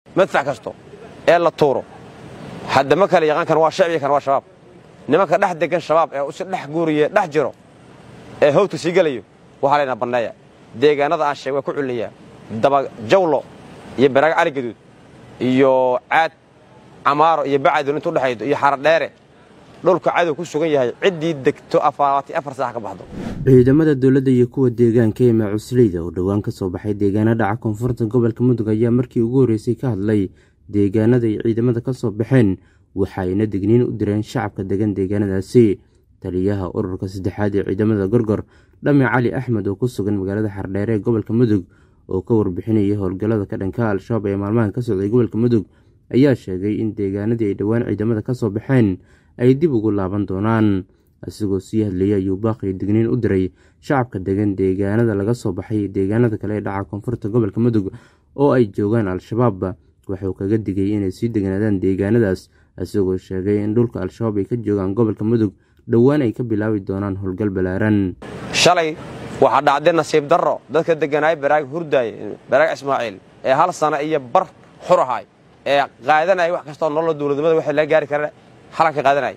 madfac kasto ee la tuuro hadda ma kale yaqaan kan waa shacbiga kan waa shabaab nimanka dhex degan shabaab ee usi dhex guuriye dhex jiro ee howdka sii gelayo waxaa laynaa banneeya deegaanada aan sheeg waa ku culinayaa dabajawlo iyo baraag cali gaduud iyo caad camaaro iyo bacadun intu udhexaydo iyo xaradheere dhulka cadow ku sugan yahay ciddii degto afaaraati afar saax ka baxdo ciidamada dowladda iyo kuwa deegaanka ee macusleyda oo dhowaan ka soo baxay deegaano dhaca koonfurta gobolka mudug ayaa markii ugu horreysay ka hadlay deegaanada ay ciidamada ka soo baxeen waxayna digniin u direen shacabka degan deegaanadaasi taliyaha ururka saddexaad ee ciidamada gorgor dhame cali axmed oo ku sugan magaalada xardheere ee gobolka mudug oo ka warbixinayay howlgallada ka dhanka al-shabaab ee maalmahan ka socday gobolka mudug ayaa sheegay in deegaanadii ay dhowaan ciidamada ka soo baxeen ay dib ugu laaban doonaan isagoo sii hadlayay ayuu baaqii digniin u diray shacabka degan deegaanada laga soo baxay deegaanada kale ee dhaca koonfurta gobolka mudug oo ay joogaan al-shabaab wuxuu kaga digay inay sii degnaadaan deegaanadaas isagoo sheegay in dhulka al-shabaab ay ka joogaan gobolka mudug dhowaan ay ka bilaabi doonaan howlgal ballaaran shalay waxaa dhacday nasiib darro dadka degganaaya baraag hurdaaye baraag ismaaciil ee hal sana iyo bar xur ahaay ee qaadanaya wax kastoo nolola dowladnimada waxay laga gaari kara halanka qaadanaya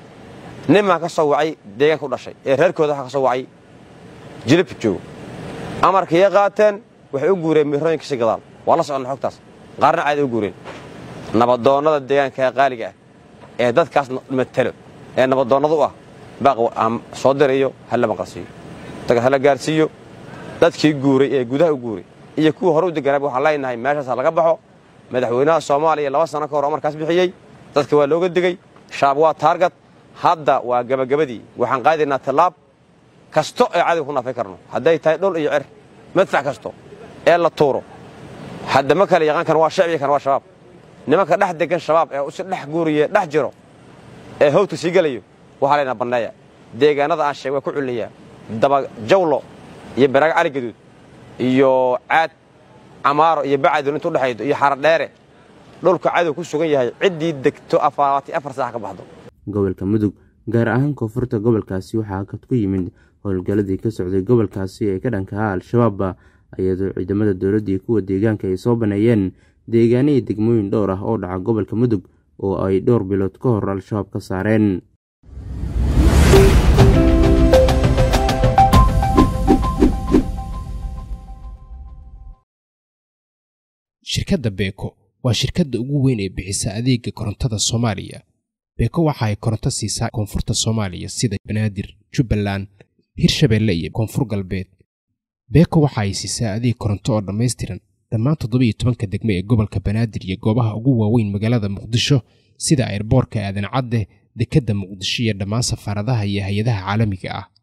ninmaa ka soo wacay deegaanka u dhashay ee reerkooda waxa ka soo wacay jilib joogo amarkaiyo qaateen waxay u guureen miirooyinka si gadaal waa la soconna xogtaas qaarna caadi u guureen nabadoonnada deegaanka ee qaaliga ah ee dadkaas matelo ee nabadoonnada u ah baaq soo dirayo hala maqalsiiyo daga hala gaarsiiyo dadkii guuray ee gudaha u guuray iyo kuwii hore u degganaaba waxaan leenahay meeshaas laga baxo madaxweynaha soomaaliya laba sano ka hor amarkaas bixiyey dadka waa looga digey shaab waa taargad hadda waa gebagabadii waxaan qaadaynaa tallaab kasto ee cadow ku naafay karno hadday tahay dhul iyo cer madfac kasto ee la tuuro hadda ma kale yaqaan kan waa shacbiga kan waa shabaab nimanka dhex degan shabaab ee usi dhex guuriye dhex jiro ee howdka sii gelayo waxaa laynaa banneeya deegaanada aan sheeg waa ku culinayaa dabajawlo iyo baraag cali gaduud iyo caad camaaro iyo bacadun intu udhexaydo iyo xaradheere dhulka cadow ku sugan yahay ciddii degto afaaraati afar saax ka baxdo gobolka mudug gaar ahaan koonfurta gobolkaasi waxaa hakad ku yimid howlgalladii ka socday gobolkaasi ee ka dhankaha al-shabaab iyadoo ciidamada dowladda iyo kuwa deegaanka ay soo baneeyeen deegaanihii degmooyin dhowr ah oo dhaca gobolka mudug oo ay dhowr bilood ka hor al-shabaab ka saareen shirkadda beeko waa shirkadda ugu weyn ee bixisa adeega korontada soomaaliya beeko waxa ay koronto siisaa koonfurta soomaaliya sida banaadir jubbaland hirshabeelle iyo koonfur galbeed beeko waxa ay siisaa adeeg koronto oo dhammaystiran dhammaan toddobiiyo tobanka degmo ee gobolka banaadir iyo goobaha ugu waaweyn magaalada muqdisho sida airboorka aadan cadde dekedda muqdisho iyo dhammaan safaaradaha iyo hay-adaha caalamiga ah